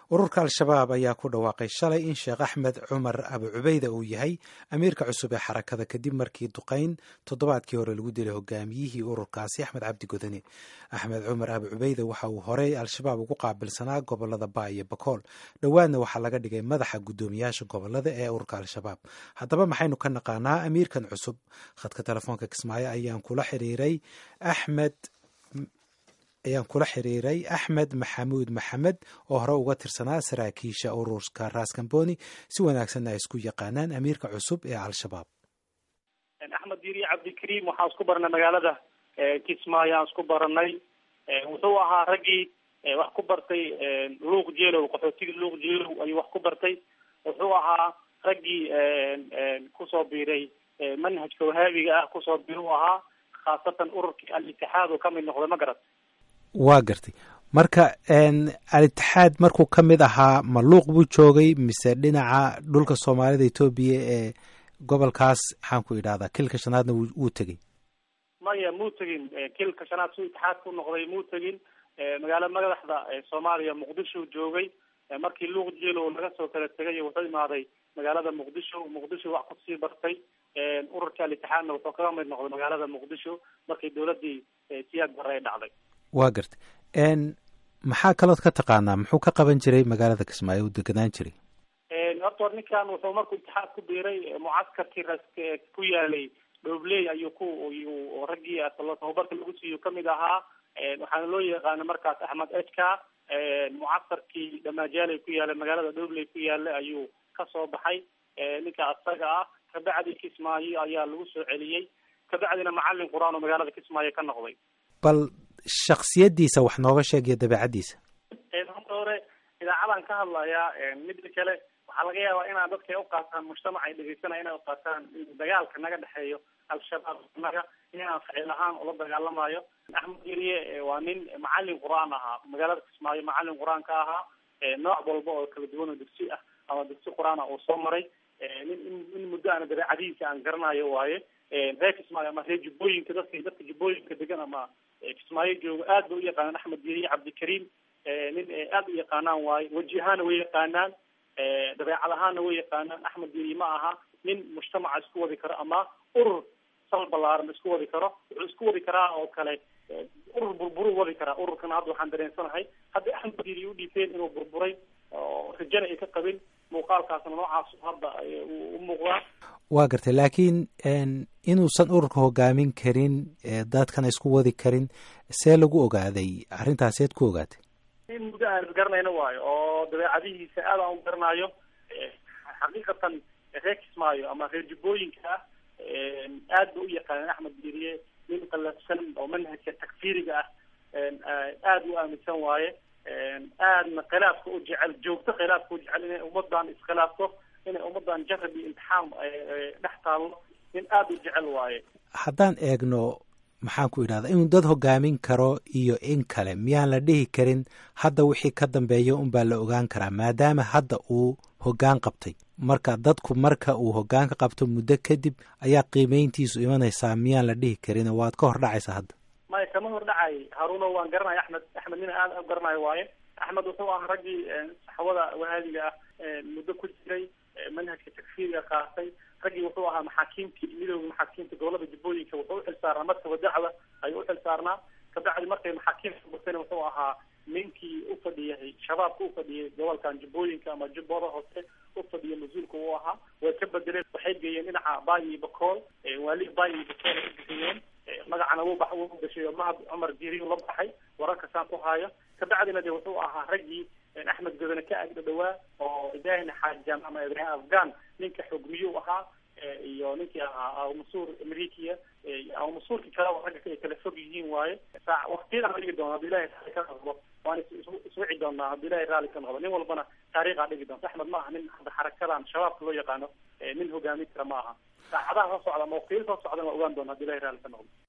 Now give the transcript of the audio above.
ururka al-shabaab ayaa ku dhawaaqay shalay in sheekh axmed cumar abu cubeyda uu yahay amiirka cusub ee xarakada kadib markii duqayn toddobaadkii hore lagu dilay hogaamiyihii ururkaasi axmed cabdi godane axmed cumar abu cubeyda waxa uu horey al-shabaab ugu qaabilsanaa gobolada baa iyo bakool dhowaadna waxaa laga dhigay madaxa guddoomiyaasha gobolada ee ururka al-shabaab haddaba maxaynu ka naqaanaa amiirkan cusub khadka telefoonka kismaayo ayaan kula xiriiray axmed ayaan kula xiriiray axmed maxamuud maxamed oo hore uga tirsanaa saraakiisha ururka raskamboni si wanaagsanna ay isku yaqaanaan amiirka cusub ee al-shabaab axmed yiri cabdikariim waxaan isku baranay magaalada kismaayo aan isku baranay wuxuu ahaa raggii wax ku bartay luuq jeelow qaxootigii luuq jeelow ayuu wax ku bartay wuxuu ahaa raggii kusoo biiray manhajka wahaabiga ah kusoo biir u ahaa khaasatan ururkii al-itixaad oo kamid noqday ma garat waa gartay marka al-itixaad markuu ka mid ahaa ma luuq buu joogay mise dhinaca dhulka soomaalida etoobiya ee gobolkaas maxaan ku idhahdaa kilka shanaadna wuu tegey maya muu tegin kilka shanaad suu itixaad ku noqday muu tegin magaalo madaxda soomaaliya muqdisho joogay markii luuq jeelow laga soo kala tegay wuxuu imaaday magaalada muqdisho muqdisho wax kusii bartay ururka al-itixaadna wuxuu kaga mid noqday magaalada muqdisho markii dowladii siyaad bare ay dhacday waa gartay maxaa kalood ka taqaanaa muxuu ka qaban jiray magaalada kismaayo uu deganaan jiray horta or ninkan wuxuu markuu itixaad ku biiray mucaskarkii ras ku yaalay dhobley ayuu ku yuu raggii tababarka lagu siiyo kamid ahaa waxaana loo yaqaana markaas axmed ejka mucaskarkii dhamaajaley ku yaalay magaalada dhobley ku yaalay ayuu kasoo baxay ninka asaga ah kabacdi kismaayo ayaa lagu soo celiyey kabacdina macalin qur-aan oo magaalada kismaayo ka noqday bal shaksiyadiisa wax nooga sheegaya dabeecaddiisa horta hore idaacadan ka hadlayaa midda kale waxaa laga yaabaa inaan dadka ay uqaataan mujtamac ay dhegeysanaya inay uqaataan dagaalka naga dhexeeyo al-shabaab naga inaan ficil ahaan ula dagaalamayo axmed yeriye waa nin macalin qur-aan ahaa magaalada kismaayo macalin qur-aan ka ahaa nooc walba oo kala duwan oo dugsi ah ama dugsi qur-aan ah uu soo maray nin in muddo aana dabeecadihiisa aan garanayo waaye reer kismaayo ama reer jubbooyinka dadka dadka jubbooyinka degan ama kismaayo jooga aad bay u yaqaanaan axmed yeriye cabdikariim nin aad u yaqaanaan waaye weji ahaana way yaqaanaan dabeecad ahaana way yaqaanaan axmed yeriye ma aha nin mujtamaca isku wadi karo ama urur sal balaaran isku wadi karo wuxuu isku wadi karaa oo kale urur burburu wadi karaa ururkana hadda waxaan dareensanahay hadda axmed yeriye udhiifeen inuu burburay oo rajana ay ka qabin muuqaalkaasna noocaas hadda u muuqdaa waa gartay laakiin inuusan ururka hogaamin karin dadkana isku wadi karin see lagu ogaaday arrintaas eed ku ogaatay in muddo aan isgaranayno waayo oo dabeecadihiisa aad aan u garanayo xaqiiqatan reer kismaayo ama reer jubbooyinka ah aad ba u yaqaaneen axmed yeriye nin qalafsan oo manhajka takfiiriga ah aad u aaminsan waaye aadna khilaafka u jecel joogto khilaafka u jecel inay ummadan iskhilaafto inay ummadan jarab iyo imtixaan dhex taallo nin aada u jecel waaye haddaan eegno maxaan ku idhahdaa inuu dad hogaamin karo iyo in kale miyaan la dhihi karin hadda wixii ka dambeeya unbaa la ogaan karaa maadaama hadda uu hoggaan qabtay marka dadku marka uu hoggaanka qabto muddo kadib ayaa qiimeyntiisu imanaysaa miyaan la dhihi karin waad ka hor dhacaysa hadda maya kama hor dhacay haruuno waan garanaya axmed axmed nina aad u garanayo waaye axmed wuxuu ahaa raggii saxwada wahaabiga ah muddo ku jiray manhajka takfiiriga qaatay raggii wuxuu ahaa maxaakiimtii midooda maxaakiimta gobolada jubbooyinka wuxuu uxil saarnaa markaba dacda ayuu uxil saarnaa kabacdi markay maxaakiimta burtayna wuxuu ahaa ninkii ufadhiyay shabaabka ufadhiyay gobolkan jubbooyinka ama jubbooda hoose ufadhiya mas-uulka uu ahaa way ka bedeleen waxay geeyeen dhinaca baay iyo bakool waali baay iyo bakool ay bixiyeen magacana wuu ba wuu gashay mahad cumar jiriyu la baxay wararka saan ku haayo kabacdina de wuxuu ahaa raggii axmed godone ka agdha dhawaa oo ibrahim xaajan ama ibrahim afghan ninka xogmiyuu ahaa iyo ninkii ahaa awmasuur amerikiya awmasuurki kale ragga ay kala fog yihiin waaye waktiyada aan dhigi doono hadii ilahay raali ka noqdo waan iswici doonaa hadii ilahay raali ka noqdo nin walbana taariikhaa dhigi doonta axmed ma aha nin hadda xarakadan shabaabka loo yaqaano nin hogaamin kara ma aha saacadaha soo socda ama waktiyada soo socdan waa ogaan doona hadii ilahay raali ka noqdo